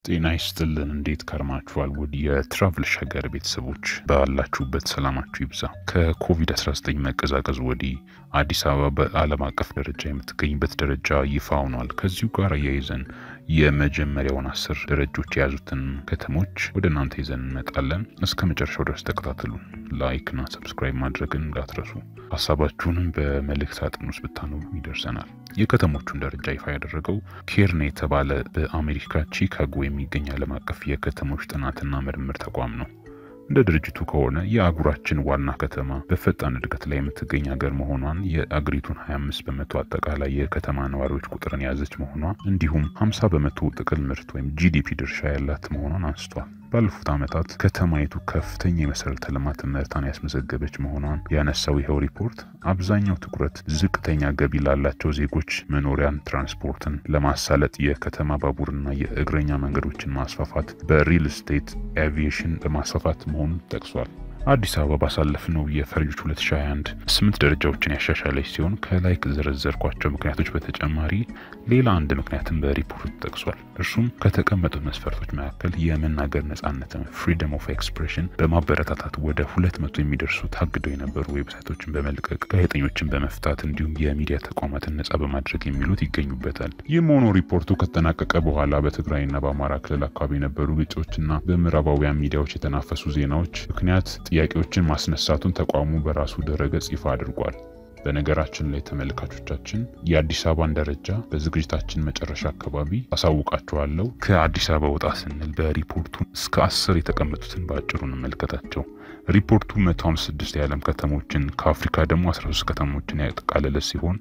ጤና ይስጥልን። እንዴት ከርማችኋል? ውድ የትራቭል ሸገር ቤተሰቦች ባላችሁበት ሰላማችሁ ይብዛ። ከኮቪድ-19 መቀዛቀዝ ወዲህ አዲስ አበባ በዓለም አቀፍ ደረጃ የምትገኝበት ደረጃ ይፋ ሆኗል። ከዚሁ ጋር አያይዘን የመጀመሪያውን አስር ደረጃዎች የያዙትን ከተሞች ወደ እናንተ ይዘን እንመጣለን። እስከ መጨረሻው ድረስ ተከታተሉ። ላይክ እና ሰብስክራይብ ማድረግን እንዳትረሱ። ሀሳባችሁንም በመልእክት ሳጥን ውስጥ ብታኖሩ ይደርሰናል። የከተሞቹን ደረጃ ይፋ ያደረገው ኬርን የተባለ በአሜሪካ ቺካጎ የሚገኝ ዓለም አቀፍ የከተሞች ጥናትና ምርምር ተቋም ነው። እንደ ድርጅቱ ከሆነ የአህጉራችን ዋና ከተማ በፈጣን እድገት ላይ የምትገኝ ሀገር መሆኗን የአገሪቱን 25 በመቶ አጠቃላይ የከተማ ነዋሪዎች ቁጥርን የያዘች መሆኗ እንዲሁም 50 በመቶ ጥቅል ምርት ወይም ጂዲፒ ድርሻ ያላት መሆኗን አንስቷል። ባለፉት ዓመታት ከተማይቱ ከፍተኛ የመሰረተ ልማት ምርታን ያስመዘገበች መሆኗን ያነሳው ይኸው ሪፖርት አብዛኛው ትኩረት ዝቅተኛ ገቢ ላላቸው ዜጎች መኖሪያን፣ ትራንስፖርትን ለማሳለጥ የከተማ ባቡርና የእግረኛ መንገዶችን ማስፋፋት፣ በሪል ስቴት፣ ኤቪዬሽን በማስፋፋት መሆኑን ጠቅሷል። አዲስ አበባ ባሳለፍነው የፈረንጆች 2021 ስምንት ደረጃዎችን ያሻሻለች ሲሆን ከላይ ከዘረዘርኳቸው ምክንያቶች በተጨማሪ ሌላ አንድ ምክንያትን በሪፖርቱ ጠቅሷል። እርሱም ከተቀመጡት መስፈርቶች መካከል የመናገር ነጻነትን ፍሪደም ኦፍ ኤክስፕሬሽን በማበረታታት ወደ ሁለት መቶ የሚደርሱ ታግደው የነበሩ ዌብሳይቶችን በመልቀቅ ጋዜጠኞችን በመፍታት እንዲሁም የሚዲያ ተቋማትን ነጻ በማድረግ የሚሉት ይገኙበታል። ይህም ሆኖ ሪፖርቱ ከተጠናቀቀ በኋላ በትግራይና በአማራ ክልል አካባቢ የነበሩ ግጭቶችና በምዕራባውያን ሚዲያዎች የተናፈሱ ዜናዎች ምክንያት ጥያቄዎችን ማስነሳቱን ተቋሙ በራሱ ድረገጽ ይፋ አድርጓል። በነገራችን ላይ ተመልካቾቻችን የአዲስ አበባን ደረጃ በዝግጅታችን መጨረሻ አካባቢ አሳውቃችኋለሁ። ከአዲስ አበባ ወጣ ስንል በሪፖርቱ እስከ አስር የተቀመጡትን በአጭሩ እንመልከታቸው። ሪፖርቱ 156 የዓለም ከተሞችን ከአፍሪካ ደግሞ 13 ከተሞችን ያጠቃለለ ሲሆን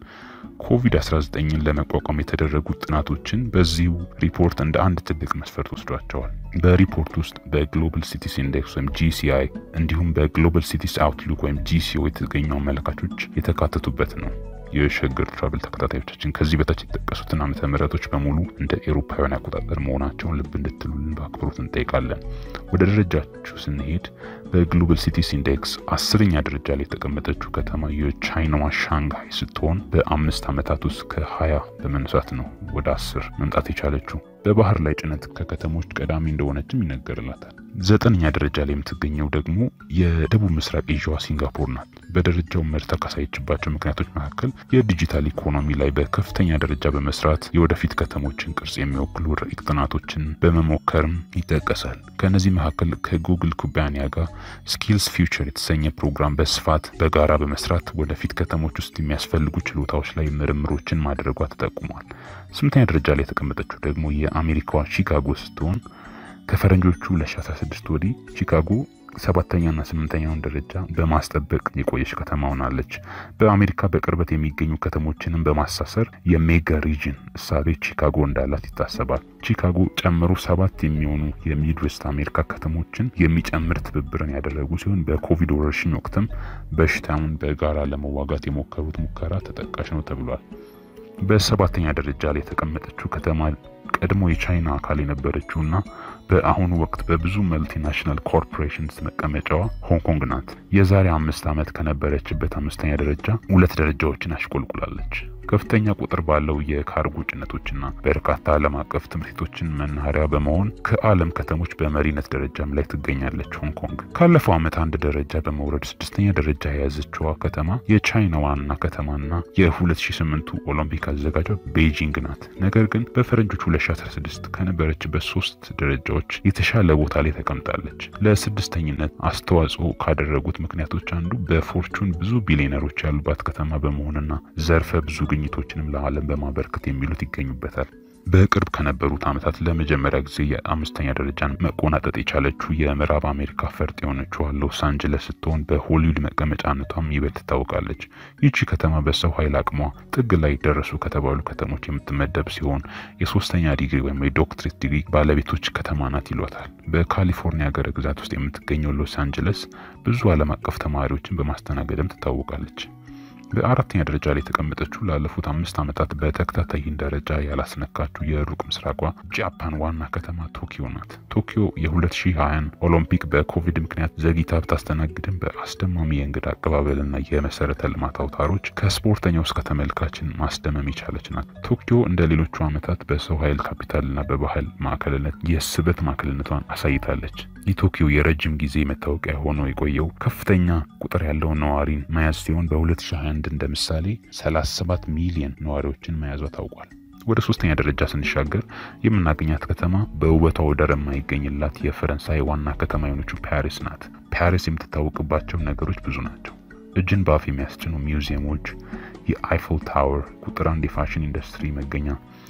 ኮቪድ-19ን ለመቋቋም የተደረጉ ጥናቶችን በዚሁ ሪፖርት እንደ አንድ ትልቅ መስፈርት ወስዷቸዋል። በሪፖርት ውስጥ በግሎባል ሲቲስ ኢንዴክስ ወይም ጂሲአይ እንዲሁም በግሎባል ሲቲስ አውትሉክ ወይም ጂሲኦ የተገኙ አመለካቾች የተካተቱበት ነው። የሸገር ትራቭል ተከታታዮቻችን ከዚህ በታች የተጠቀሱትን ዓመተ ምህረቶች በሙሉ እንደ ኤሮፓውያን አቆጣጠር መሆናቸውን ልብ እንድትሉልን በአክብሮት እንጠይቃለን። ወደ ደረጃችሁ ስንሄድ በግሎባል ሲቲስ ኢንዴክስ አስረኛ ደረጃ ላይ የተቀመጠችው ከተማ የቻይናዋ ሻንግሃይ ስትሆን በአምስት ዓመታት ውስጥ ከሀያ በመነሳት ነው ወደ አስር መምጣት የቻለችው። በባህር ላይ ጭነት ከከተሞች ቀዳሚ እንደሆነችም ይነገርላታል። ዘጠነኛ ደረጃ ላይ የምትገኘው ደግሞ የደቡብ ምስራቅ ኤዥያዋ ሲንጋፖር ናት። በደረጃው መርታ ካሳየችባቸው ምክንያቶች መካከል የዲጂታል ኢኮኖሚ ላይ በከፍተኛ ደረጃ በመስራት የወደፊት ከተሞችን ቅርጽ የሚወክሉ ረቂቅ ጥናቶችን በመሞከርም ይጠቀሳል። ከእነዚህ መካከል ከጉግል ኩባንያ ጋር ስኪልስ ፊውቸር የተሰኘ ፕሮግራም በስፋት በጋራ በመስራት ወደፊት ከተሞች ውስጥ የሚያስፈልጉ ችሎታዎች ላይ ምርምሮችን ማድረጓ ተጠቁሟል። ስምንተኛ ደረጃ ላይ የተቀመጠችው ደግሞ የአሜሪካዋ ቺካጎ ስትሆን ከፈረንጆቹ 2016 ወዲህ ቺካጎ ሰባተኛና ስምንተኛውን ደረጃ በማስጠበቅ የቆየች ከተማ ሆናለች። በአሜሪካ በቅርበት የሚገኙ ከተሞችንም በማሳሰር የሜጋ ሪጅን እሳቤ ቺካጎ እንዳላት ይታሰባል። ቺካጎ ጨምሮ ሰባት የሚሆኑ የሚድዌስት አሜሪካ ከተሞችን የሚጨምር ትብብርን ያደረጉ ሲሆን በኮቪድ ወረርሽኝ ወቅትም በሽታውን በጋራ ለመዋጋት የሞከሩት ሙከራ ተጠቃሽ ነው ተብሏል። በሰባተኛ ደረጃ ላይ የተቀመጠችው ከተማ ቀድሞ የቻይና አካል የነበረችውና በአሁኑ ወቅት በብዙ መልቲናሽናል ኮርፖሬሽንስ መቀመጫዋ ሆንግ ኮንግ ናት። የዛሬ አምስት ዓመት ከነበረችበት አምስተኛ ደረጃ ሁለት ደረጃዎችን አሽቆልቁላለች። ከፍተኛ ቁጥር ባለው የካርጎ ጭነቶችና በርካታ ዓለም አቀፍ ትምህርት ቤቶችን መናኸሪያ በመሆን ከዓለም ከተሞች በመሪነት ደረጃም ላይ ትገኛለች። ሆንግ ኮንግ ካለፈው ዓመት አንድ ደረጃ በመውረድ ስድስተኛ ደረጃ የያዘችዋ ከተማ የቻይና ዋና ከተማና የ2008ቱ ኦሎምፒክ አዘጋጇ ቤጂንግ ናት። ነገር ግን በፈረንጆች 2016 ከነበረችበት ሶስት ደረጃዎች የተሻለ ቦታ ላይ ተቀምጣለች። ለስድስተኝነት አስተዋጽኦ ካደረጉት ምክንያቶች አንዱ በፎርቹን ብዙ ቢሊዮነሮች ያሉባት ከተማ በመሆንና ዘርፈ ብዙ ግኝቶችንም ለዓለም በማበርከት የሚሉት ይገኙበታል። በቅርብ ከነበሩት ዓመታት ለመጀመሪያ ጊዜ የአምስተኛ ደረጃን መቆናጠጥ የቻለችው የምዕራብ አሜሪካ ፈርጥ የሆነችው ሎስ አንጀለስ ስትሆን በሆሊውድ መቀመጫነቷም ይበልጥ ትታወቃለች። ይቺ ከተማ በሰው ኃይል አቅሟ ጥግ ላይ ደረሱ ከተባሉ ከተሞች የምትመደብ ሲሆን የሶስተኛ ዲግሪ ወይም የዶክትሬት ዲግሪ ባለቤቶች ከተማ ናት ይሏታል። በካሊፎርኒያ ሀገረ ግዛት ውስጥ የምትገኘው ሎስ አንጀለስ ብዙ ዓለም አቀፍ ተማሪዎችን በማስተናገድም ትታወቃለች። በአራተኛ ደረጃ ላይ የተቀመጠችው ላለፉት አምስት ዓመታት በተከታታይ ይህን ደረጃ ያላስነካችው የሩቅ ምስራቋ ጃፓን ዋና ከተማ ቶኪዮ ናት። ቶኪዮ የ2020 ኦሎምፒክ በኮቪድ ምክንያት ዘግይታ ብታስተናግድም በአስደማሚ የእንግዳ አቀባበልና የመሰረተ ልማት አውታሮች ከስፖርተኛው እስከ ተመልካችን ማስደመም የቻለች ናት። ቶኪዮ እንደ ሌሎቹ ዓመታት በሰው ኃይል ካፒታልና በባህል ማዕከልነት የስበት ማዕከልነቷን አሳይታለች። የቶኪዮ የረጅም ጊዜ መታወቂያ ሆኖ የቆየው ከፍተኛ ቁጥር ያለው ነዋሪን መያዝ ሲሆን በ2021 እንደ ምሳሌ 37 ሚሊዮን ነዋሪዎችን መያዟ ታውቋል። ወደ ሶስተኛ ደረጃ ስንሻገር የምናገኛት ከተማ በውበቷ ወደር የማይገኝላት የፈረንሳይ ዋና ከተማ የሆነችው ፓሪስ ናት። ፓሪስ የምትታወቅባቸው ነገሮች ብዙ ናቸው። እጅን በአፍ የሚያስጭኑ ሚውዚየሞች፣ የአይፎል ታወር፣ ቁጥር አንድ የፋሽን ኢንዱስትሪ መገኛ፣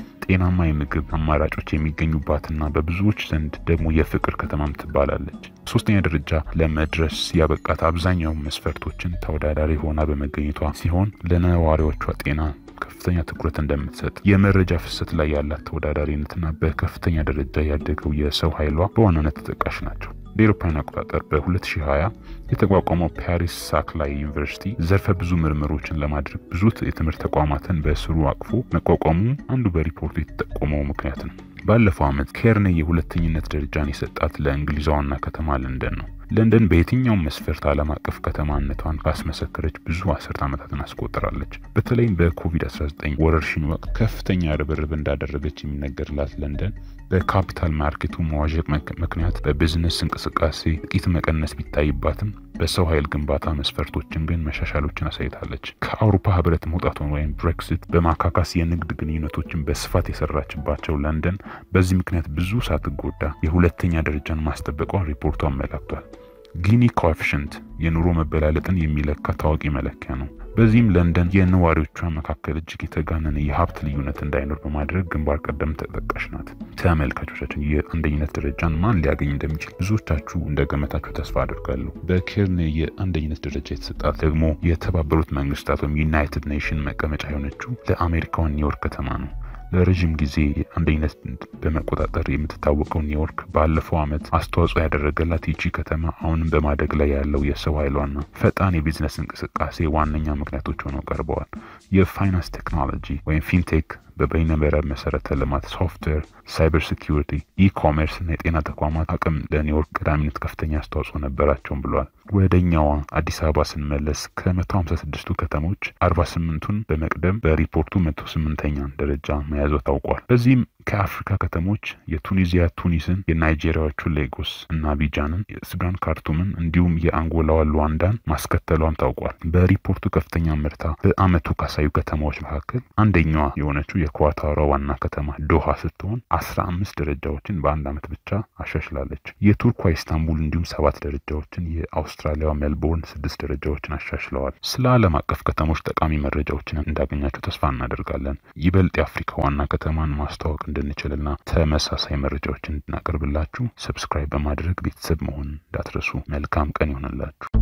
ጤናማ የምግብ አማራጮች የሚገኙባትና በብዙዎች ዘንድ ደግሞ የፍቅር ከተማም ትባላለች። ሶስተኛ ደረጃ ለመድረስ ያበቃት አብዛኛው መስፈርቶችን ተወዳዳሪ ሆና በመገኘቷ ሲሆን ለነዋሪዎቿ ጤና ከፍተኛ ትኩረት እንደምትሰጥ የመረጃ ፍሰት ላይ ያላት ተወዳዳሪነትና በከፍተኛ ደረጃ ያደገው የሰው ኃይሏ በዋናነት ተጠቃሽ ናቸው። እንደ አውሮፓውያን አቆጣጠር በ2020 የተቋቋመው ፓሪስ ሳክላይ ዩኒቨርሲቲ ዘርፈ ብዙ ምርምሮችን ለማድረግ ብዙ የትምህርት ተቋማትን በስሩ አቅፎ መቋቋሙ አንዱ በሪፖርቱ የተጠቆመው ምክንያት ነው። ባለፈው ዓመት ኬርኔ የሁለተኝነት ደረጃን የሰጣት ለእንግሊዟ ዋና ከተማ ለንደን ነው። ለንደን በየትኛውም መስፈርት ዓለም አቀፍ ከተማነቷን ካስመሰከረች ብዙ አስርት ዓመታትን አስቆጥራለች። በተለይም በኮቪድ-19 ወረርሽኝ ወቅት ከፍተኛ ርብርብ እንዳደረገች የሚነገርላት ለንደን በካፒታል ማርኬቱ መዋዠቅ ምክንያት በቢዝነስ እንቅስቃሴ ጥቂት መቀነስ ቢታይባትም በሰው ኃይል ግንባታ መስፈርቶችን ግን መሻሻሎችን አሳይታለች። ከአውሮፓ ሕብረት መውጣቷን ወይም ብሬክሲት በማካካስ የንግድ ግንኙነቶችን በስፋት የሰራችባቸው ለንደን በዚህ ምክንያት ብዙ ሳትጎዳ የሁለተኛ ደረጃን ማስጠበቋን ሪፖርቱ አመላክቷል። ጊኒ ኮኤፊሽንት የኑሮ መበላለጥን የሚለካ ታዋቂ መለኪያ ነው። በዚህም ለንደን የነዋሪዎቿ መካከል እጅግ የተጋነነ የሀብት ልዩነት እንዳይኖር በማድረግ ግንባር ቀደም ተጠቃሽ ናት። ተመልካቾቻችን የአንደኝነት ደረጃን ማን ሊያገኝ እንደሚችል ብዙዎቻችሁ እንደገመታችሁ ተስፋ አድርጋለሁ። በኬርኔ የአንደኝነት ደረጃ የተሰጣት ደግሞ የተባበሩት መንግስታት ወይም ዩናይትድ ኔሽን መቀመጫ የሆነችው ለአሜሪካውን ኒውዮርክ ከተማ ነው። ለረዥም ጊዜ አንደኝነት በመቆጣጠር የምትታወቀው ኒውዮርክ ባለፈው ዓመት አስተዋጽኦ ያደረገላት ይቺ ከተማ አሁንም በማደግ ላይ ያለው የሰው ኃይሏና ፈጣን የቢዝነስ እንቅስቃሴ ዋነኛ ምክንያቶች ሆነው ቀርበዋል። የፋይናንስ ቴክኖሎጂ ወይም ፊንቴክ በበይነመረብ መሰረተ ልማት፣ ሶፍትዌር፣ ሳይበር ሴኪሪቲ፣ ኢኮሜርስ እና የጤና ተቋማት አቅም ለኒውዮርክ ቀዳሚነት ከፍተኛ አስተዋጽኦ ነበራቸውም ብሏል። ወደኛዋ አዲስ አበባ ስንመለስ ከመቶ ሀምሳ ስድስቱ ከተሞች አርባ ስምንቱን በመቅደም በሪፖርቱ መቶ ስምንተኛን ደረጃ መያዟ ታውቋል። በዚህም ከአፍሪካ ከተሞች የቱኒዚያ ቱኒስን፣ የናይጄሪያዎቹ ሌጎስ እና አቢጃንን፣ የሱዳን ካርቱምን እንዲሁም የአንጎላዋ ሉዋንዳን ማስከተሏም ታውቋል። በሪፖርቱ ከፍተኛ ምርታ በአመቱ ካሳዩ ከተማዎች መካከል አንደኛዋ የሆነችው የኳታሯ ዋና ከተማ ዶሃ ስትሆን አስራ አምስት ደረጃዎችን በአንድ አመት ብቻ አሻሽላለች። የቱርኳ ኢስታንቡል እንዲሁም ሰባት ደረጃዎችን፣ የአውስትራሊያዋ ሜልቦርን ስድስት ደረጃዎችን አሻሽለዋል። ስለ ዓለም አቀፍ ከተሞች ጠቃሚ መረጃዎችን እንዳገኛችሁ ተስፋ እናደርጋለን። ይበልጥ የአፍሪካ ዋና ከተማን ማስተዋወቅ እንድንችልና ተመሳሳይ መረጃዎችን እንድናቀርብላችሁ ሰብስክራይብ በማድረግ ቤተሰብ መሆን እንዳትረሱ። መልካም ቀን ይሆንላችሁ።